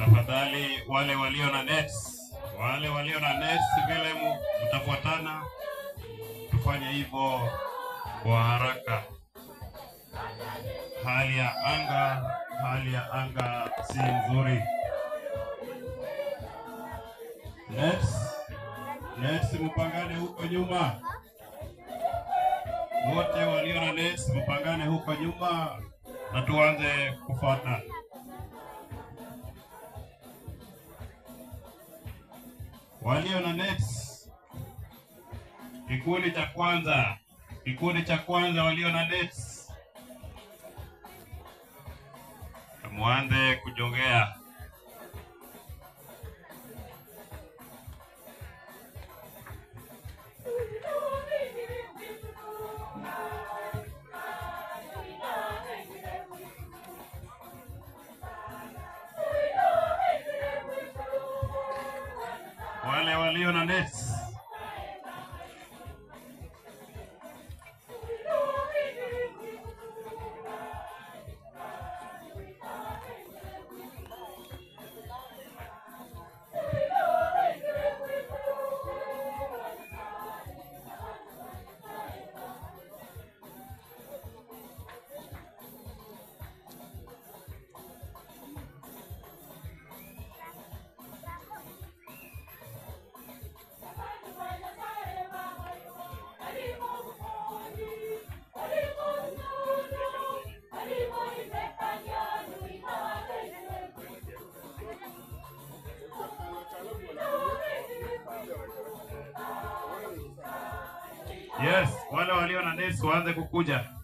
Tafadhali wale walio na nets, wale walio na nets vile mu- mtafuatana, tufanye hivyo kwa haraka. Hali ya anga, hali ya anga si nzuri. Nets, nets mpangane huko nyuma, wote walio na nets mpangane huko nyuma na tuanze kufuata. walio na nets, kikundi cha kwanza, kikundi cha kwanza walio na nets, muanze kujongea. Wale walio na nets, yes, wale walio na nets waanze kukuja.